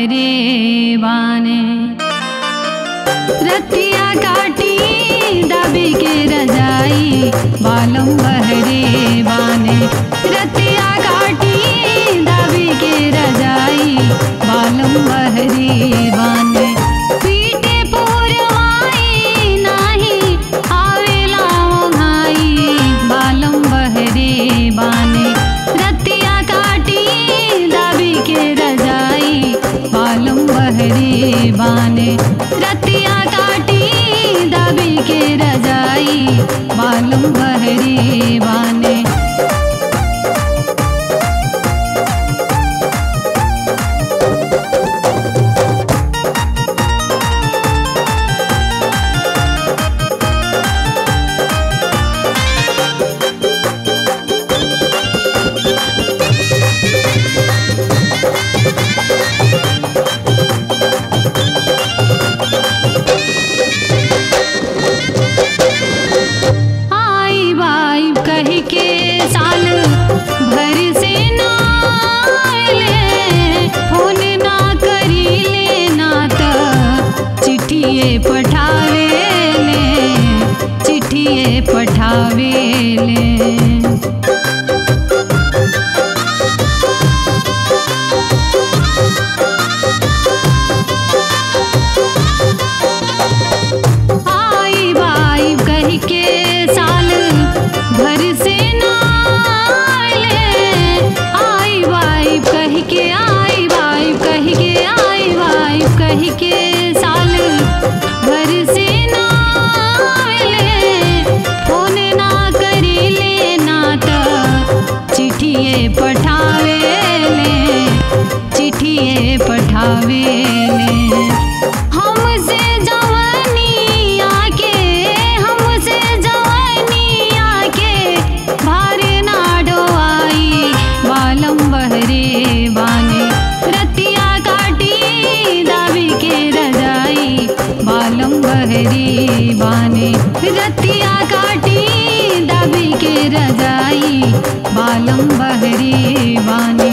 बहरे बाने रतिया काटी दबी के रजाई बालम बहरे बाने रतिया काटी दबी के रजाई बालम बहरे बाने पीटे पुरवाई नाही आवेला ओघाई बालम बहरे बाने रतिया काटी दबी के रजाई बालम बहरे बाने रतिया काटी दबी के रजाई बालम बहरे बाने आई बाई कह के साल भर से ना आइले फोन ना करी ले ना त चिठिए पठावे ले चिठिए पठावे ले आई बाई कह के साल भर से ना आइले आई बाई कह के आई बाई कह के आई बाई कह के साल भर से ना आइले फोन ना करी ले ना त चिठिए पठावे ले चिठिए पठावे ले हमसे जवानी आके हमसे जवानी आके भारे ना डोआई बालम बहरे बाने रतिया काटी दावी के रजाई बालम बहरे बाने रतिया काटी दावी के रजाई बालम बहरे बाने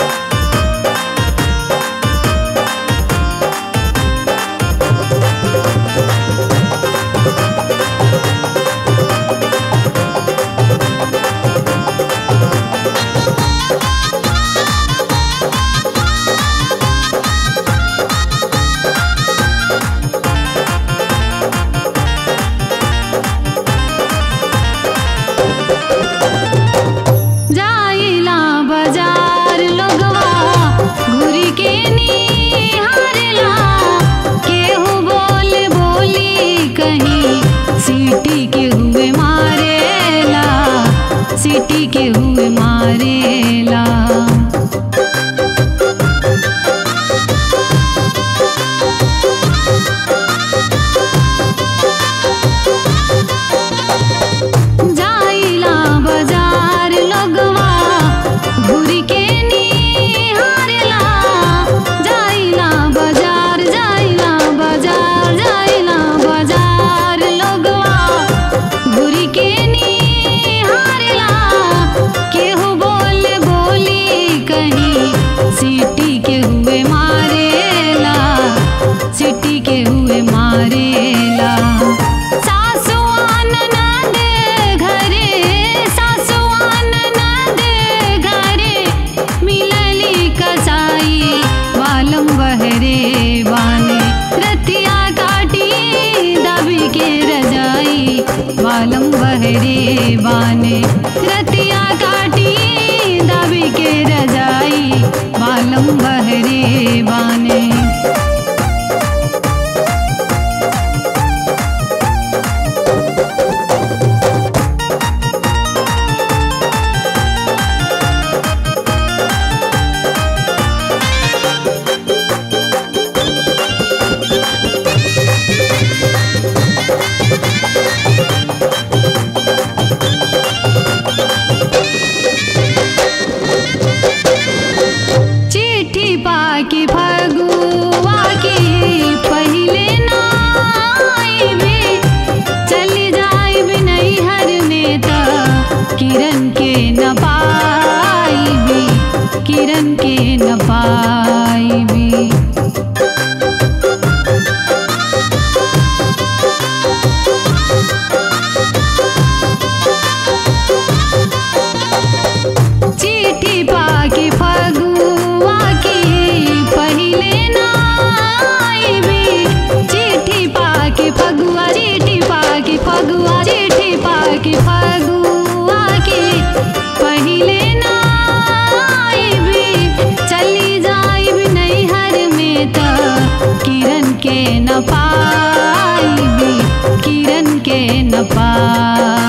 जाइला बाजार लोगवा घुरी के निहारला केहू बोल बोली कहीं सीटी के हुए मारेला सीटी के हुए मारेला जाइला बाजार लोगवा घुरी के निहारला जाइला बाजार जाइला बाजार जाइला बाजार लोगवा घुरी के निहारला केहू बोल बोली कहीं सीटी के हुए मारेला सीटी के हुए मारेला सासुआन नंद घरे सासुआन नंद घरे मिलली कसाई बालम बहरे बाने रतिया काटी दबी के रजाई बालम बहरे बाने रतिया काटी दबी के रजाई बालम बहरे बाने चिट्ठी पाके फगुआ की पहिले ना आइबे चली जाइब नैहर में त किरण के न पाइबी किरण के न पाइबी अपार